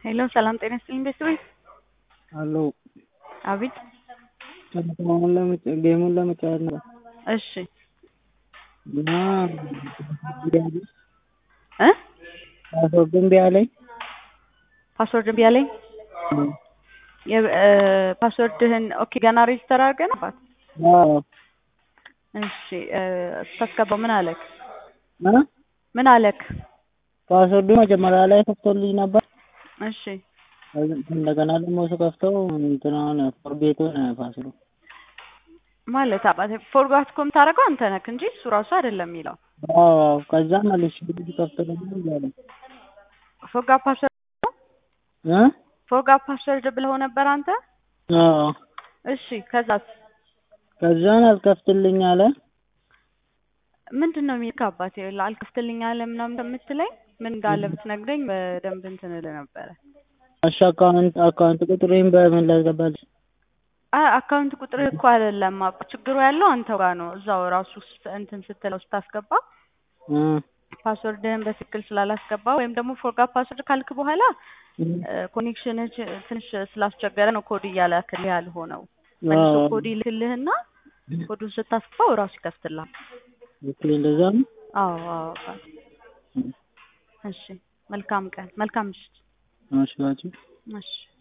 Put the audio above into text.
ሄሎ ሰላም ጤና ይስጥልኝ ቤተሰቦች። አሎ አቤት። ጨዋታውን ለመጫ- ጌሙን ለመጫወት ነው እሺ እና እ ፓስወርድ እምቢ አለኝ። ፓስወርድ እምቢ አለኝ። የ- እ ፓስወርድህን ኦኬ ገና ሬጅስተር አድርገህ ነው? አባት አዎ እሺ እ ስታስገባው ምን አለክ? እ ምን አለክ? ፓስወርዱ መጀመሪያ ላይ ከፍቶልኝ ነበር። እሺ እንደገና ደግሞ ስከፍተው እንትናን ፎርጌት ሆነ ፓስወርዱ። ማለት አባቴ ፎርጋት እኮ የምታደርገው አንተ ነክ እንጂ እሱ ራሱ አይደለም የሚለው። አዎ ከዛ መልሼ ስከፍተው ደግሞ እምቢ አለኝ። ፎርጋት ፓስወርድ እ ፎርጋት ፓስወርድ ብለው ነበር አንተ? አዎ እሺ ከዛስ ከዛን አልከፍትልኝ አለ። ምንድን ነው የሚልክ አባቴ? አልከፍትልኝ አለ ምናምን የምትለኝ ምን እንዳለ ብትነግረኝ በደንብ እንትን እልህ ነበረ። እሺ አካውንት አካውንት ቁጥሬን በምን ላስገባልሽ? አይ አካውንት ቁጥር እኮ አይደለም አባ ችግሩ ያለው አንተ ጋር ነው። እዛው ራሱ ስ- እንትን ስትለው ስታስገባ እ ፓስወርድህን በትክክል ስላላስገባ ወይም ደግሞ ፎርጋት ፓስወርድ ካልክ በኋላ ኮኔክሽን ትንሽ ስላስቸገረ ነው ኮድ እያላክልህ ያልሆነው። መልሶ አዎ ኮድ ይልክልህና ኮዱን ስታስገባው እራሱ ይከፍትልሃል። ኦኬ እንደዛ ነው። አዎ አዎ አባቴ። እሺ መልካም ቀን መልካም ምሽት። እሺ ባጭ እሺ